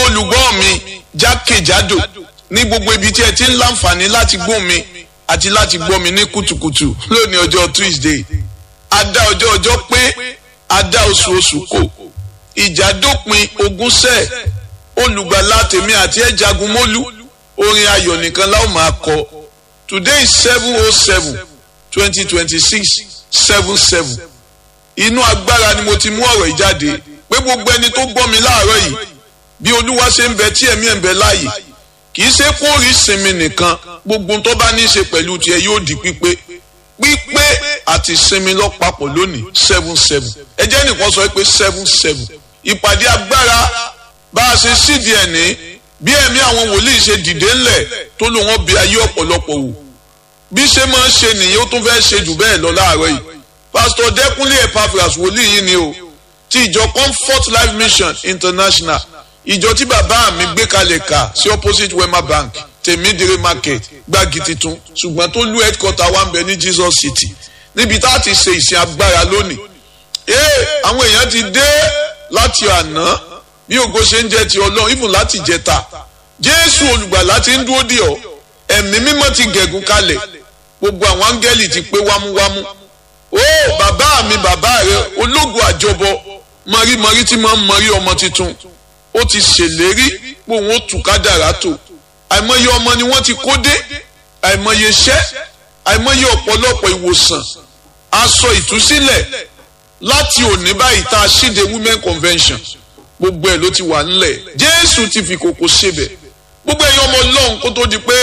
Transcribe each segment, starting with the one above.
olùgbọ́ mi jákèjádò ní gbogbo ibi tí ẹ ti ń láǹfààní láti gbọ́ mi àti láti gbọ́ mi ní kùtùkùtù lónìí ọjọ́ Tuesday adá ọjọ́ ọjọ́ pé adá oṣù oṣù kò ìjà dópin ogúnṣẹ́ olùgbàlà tèmi àti ẹ̀ jagun mólú orin ayọ̀ nìkan láwọn máa kọ today is seven oh seven twenty twenty six seven seven inú agbára ni mo ti mú ọ̀rọ̀ ìjáde pé gbogbo ẹni tó gbọ́ mi láàárọ̀ yìí bí olúwa ṣe ń bẹ tí ẹ̀mí ẹ̀ ń bẹ láàyè kì í ṣe kó rí sinmi nìkan gbogbo tó bá ní í ṣe pẹ̀lú tiẹ̀ yóò di pípé pípé àti sinmi lọ́pàpọ̀ lónìí seven seven ẹ jẹ́ nìkan sọ pé seven seven ìpàdé agbára bá a ṣe sídìí ẹ̀ ní bí ẹ̀mí àwọn wòlíì ṣe dìde ńlẹ̀ tó lò wọ́n bí ayé ọ̀pọ̀lọpọ̀ wò bí ṣe máa ń ṣe nìyẹn ó tún fẹ́ ṣe jù bẹ́ẹ̀ lọ láàárọ̀ yìí pásítọ̀ dẹ́kunlé epaphras wòlíì yìí ni o ti ìjọ comfort life mission international ìjọ tí bàbá mi gbé kalẹ̀ kà sí opposite wema bank tèmídìrí market gbági titun ṣùgbọ́n tó lú headquarter wa ń bẹ ní jesus city níbi tá a ti ṣe ìsìn agbára lónìí ee àwọn èèyàn ti dé láti àná bí ògo ṣe ń jẹ ti ọlọ́run ìfún láti jẹta jésù olùgbàlà ti ń dúró dì ọ́ ẹ̀mí mímọ́ ti gẹ̀gùn kalẹ̀ gbogbo àwọn áńgẹ́lì ti pé wámúwámú ó bàbá mi bàbá rẹ ológun àjọbọ mọ̀rímọ̀rí tí máa ń mọ̀rí ọmọ tuntun ó ti ṣèlérí pé òun ó tù kádàrá tó àìmọye ọmọ ni wọ́n ti kó dé àìmọye iṣẹ́ àìmọye ọ̀pọ̀lọpọ̀ ìwòsàn aṣọ ìtúsílẹ̀ láti òní báyìí tá a ṣíde women convention gbogbo ẹ̀ ló ti wà ńlẹ̀ jésù ti fi kòkò ṣebẹ̀ gbogbo ẹ̀yin ọmọ ọlọ́run kó tó di pé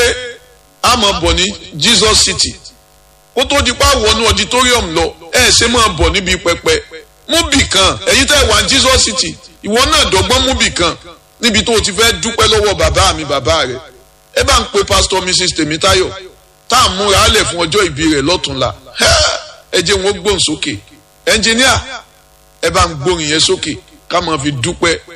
a máa bọ̀ ní jesus city kó tó di pé a wọnú auditorium lọ ẹ ṣe máa bọ̀ níbi pẹpẹ múbì kan ẹ̀yin tẹ́ wà ní jesus city ìwọ náà dọ́gbọ́n múbì kan níbi tó o ti fẹ́ dúpẹ́ lọ́wọ́ bàbá mi bàbá rẹ̀ ẹ bá ń pe pastor mrs tèmítáyọ̀ tá à ń múra á lẹ̀ fún ọjọ́ ìbí rẹ̀ lọ́túnla ẹ jẹ́ wọn gbóhùn sókè ẹnjìníà ẹ bá ń gbóhùn yẹn sókè ká máa fi dúpẹ́